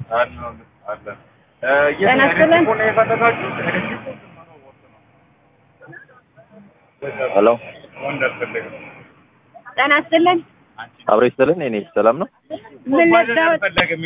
ጤና ይስጥልን። ሄሎ ጤና ይስጥልን። አብሮ ይስጥልን። እኔ ሰላም ነው። ምን ልትለውጥ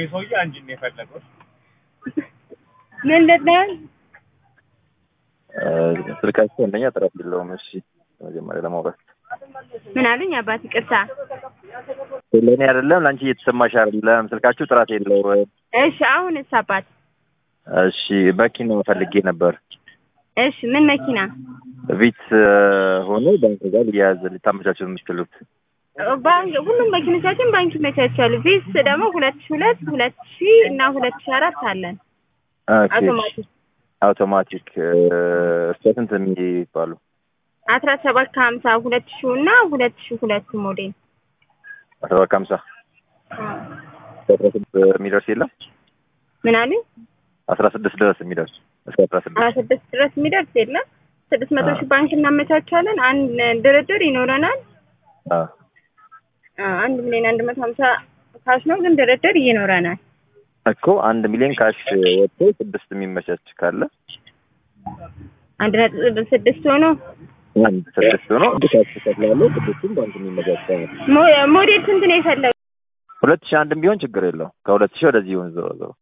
ምን ልትለውጥ እ፣ ስልካችሁ አንደኛ ጥራት የለውም። እሺ መጀመሪያ ለማውራት ምን አሉኝ? አባት ይቅርታ። ለእኔ አይደለም ለአንቺ እየተሰማሽ አይደለም። ስልካችሁ ጥራት የለውም። እሺ አሁንስ አባት? እሺ መኪና ፈልጌ ነበር። እሺ ምን መኪና? ቪት ሆኖ ባንክ ጋር ሊያያዝ ልታመቻቸው የምትችሉት ባንክ ሁሉም መኪኖቻችን ባንክ ይመቻቻሉ። ቪስ ደግሞ ሁለት ሺ ሁለት ሁለት ሺ እና ሁለት ሺ አራት አለን ኦኬ። አውቶማቲክ አውቶማቲክ እ፣ እስከ ስንት የሚባሉ አስራ ሰባት ከሀምሳ ሁለት ሺ እና ሁለት ሺ ሁለት ሞዴል አስራ ሰባት ከሀምሳ አስራ ስድስት የሚደርስ የለም ምን አሉኝ? አስራ ስድስት ድረስ የሚደርስ እስከ አስራ አስራ ስድስት ስድስት ድረስ የሚደርስ የለም። ስድስት መቶ ሺህ ባንክ እናመቻቻለን። አንድ ድርድር ይኖረናል። አ፣ አ፣ አንድ ሚሊዮን አንድ መቶ ሀምሳ ካሽ ነው ግን ድርድር ይኖረናል። እኮ አንድ ሚሊዮን ካሽ ወጥቶ ስድስት የሚመቻች ካለ አንድ ነጥብ ስድስት ሆኖ አንድ ስድስት ሆኖ አንድ ካሽ ተከፍላለሁ ስድስቱም ባንክ የሚመቻች ካለ ሞ- ሞዴል ስንት ነው የፈለገው? ሁለት ሺህ አንድም ቢሆን ችግር የለው ከሁለት ሺህ ወደዚህ ይሁን ዞሮ ዞሮ